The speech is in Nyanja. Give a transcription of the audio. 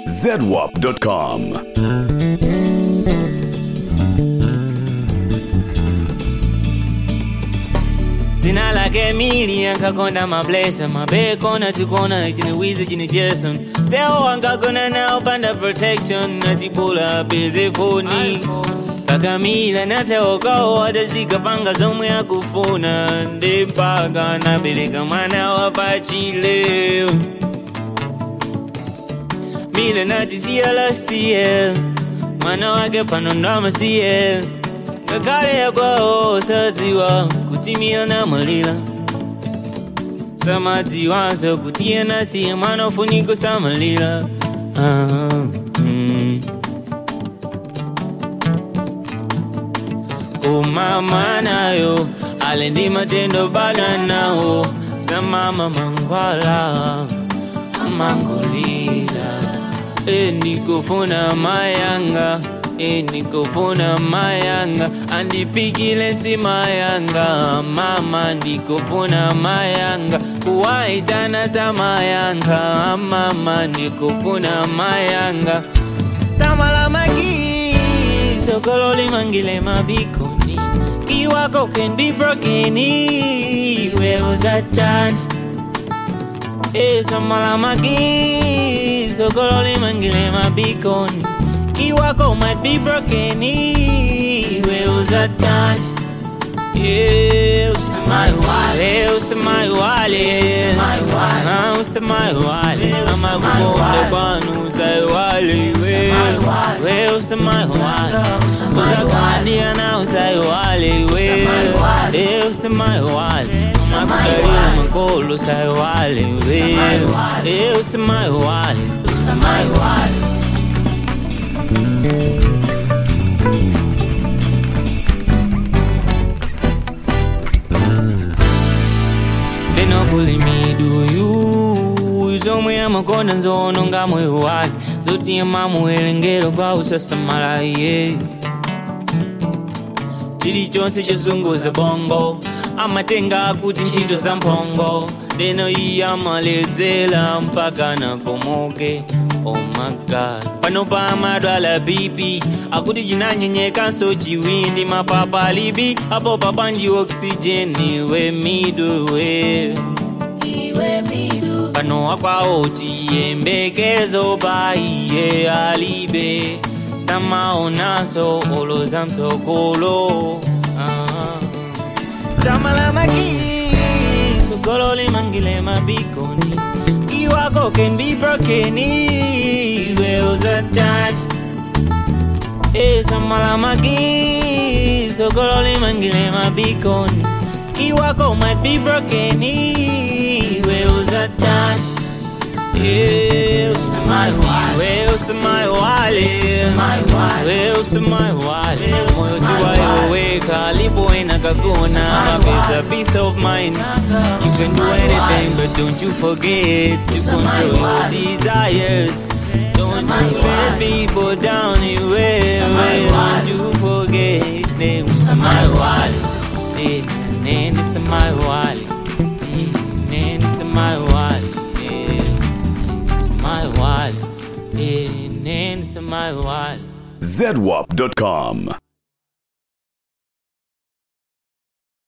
zedwap.com. Dzina lake Emily ankakonda mablesa mabekona tikona chine wizi chine jason sewo ankagona nawo panda protection natibula peze foni kakamila natewokawo atazikapanga zomwe akufuna ndi mpaka nabereka mwana wapachile mile natisiya last year mwana wake pano ndamasiye ngakhale yakwawo sadziwa kuti miyo namwalira samadziwanso kuti iye nasiye mwana ufunika kusamalira ah, mm. umama nayo ale ndi matendo bana nawo samama mangwala amangolira enikufuna mayanga enikufuna mayanga andipikile si mayanga mama ndikufuna mayanga kuwaitana za mayanga mama ndikufuna mayanga samalamagi sokolo limangile mabikoni kiwako can be broken iwe satani esamalamagi sokolo limangile mabikoni kiwako might be broken iwe uzatani Yeah, usamai wale, usamai wale, Ah, usamai wale, ama kukonde kwanu usai wale, we, we usamai wale, uzakandia na usai wale, we, eh usamai wale, makudarila makolo usai wale, we, eh usamai wale, usamai wale. They no bully me, do you? Zomwe amakonda nzono nga moyo wake zotiye mamuwerengero gwawo sasamala ye chilichonse chozunguza bongo amatenga kuti ntchito za mphongo leno iye amaledzera mpaka nakomoke oh my god pano pa madwala bipi akuti chinanyenyekanso chiwindi mapapa alibi apo papanji oksijeni we midwe pano akwawo chiyembekezo pa iye alibe samaonaso oloza mtsogolo ah. samalamaki sogolo limangile mabikoni iwako can be broken iwe uzatani esamalamaki sogolo limangile mabikoni iwako might be broken iwe uzatani Yeah, usamai wale, we usamai wale, we usamai wale. Moyo si wayoweka, alipoenda kagona, mapesa peace of mind. You can do anything, but don't you forget to control your desires. Don't you let people down anywhere. Don't you forget, ne usamai wale, ne ne usamai wale, Mm, ne usamai wale. yeah. my wallet. Yeah, name is my wallet. zedwap.com.